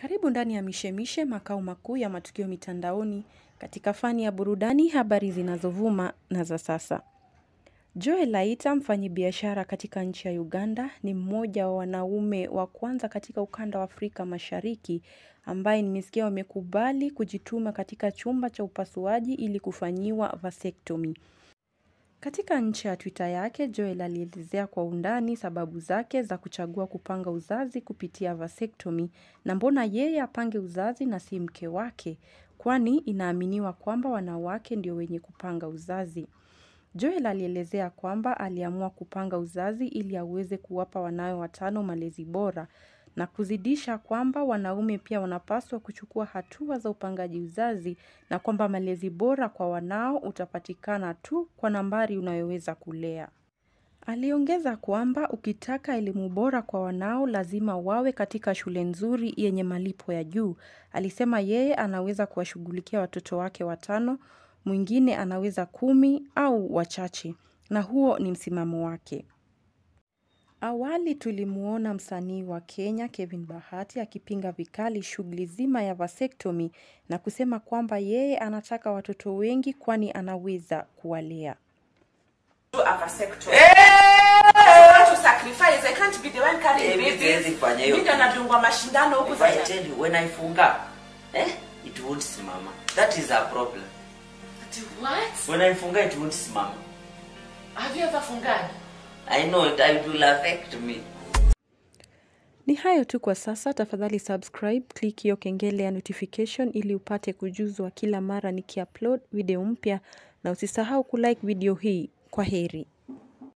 Karibu ndani ya Mishemishe, makao makuu ya matukio mitandaoni katika fani ya burudani, habari zinazovuma na za sasa. Joel Laita, mfanyabiashara katika nchi ya Uganda, ni mmoja wa wanaume wa kwanza katika ukanda wa Afrika Mashariki ambaye nimesikia wamekubali kujituma katika chumba cha upasuaji ili kufanyiwa vasectomy. Katika nchi ya Twitter yake, Joel alielezea kwa undani sababu zake za kuchagua kupanga uzazi kupitia vasectomy na mbona yeye apange uzazi na si mke wake, kwani inaaminiwa kwamba wanawake ndio wenye kupanga uzazi. Joel alielezea kwamba aliamua kupanga uzazi ili aweze kuwapa wanawe watano malezi bora na kuzidisha kwamba wanaume pia wanapaswa kuchukua hatua za upangaji uzazi na kwamba malezi bora kwa wanao utapatikana tu kwa nambari unayoweza kulea. Aliongeza kwamba ukitaka elimu bora kwa wanao lazima wawe katika shule nzuri yenye malipo ya juu. Alisema yeye anaweza kuwashughulikia watoto wake watano, mwingine anaweza kumi au wachache, na huo ni msimamo wake. Awali tulimuona msanii wa Kenya Kevin Bahati akipinga vikali shughuli zima ya vasectomy na kusema kwamba yeye anataka watoto wengi kwani anaweza kuwalea. do a vasectomy. I want to sacrifice. I can't be the one carrying Eh, babies. siwezi fanya hiyo Mimi ndo kitu. nadungwa mashindano huku If I za tell you when I funga, eh, it won't simama. That is a problem. Ati what? When I funga, it won't simama. Have you ever fungani? I know it, it will affect me. Ni hayo tu kwa sasa. Tafadhali subscribe, click hiyo kengele ya notification ili upate kujuzwa kila mara nikiupload video mpya, na usisahau kulike video hii. Kwa heri.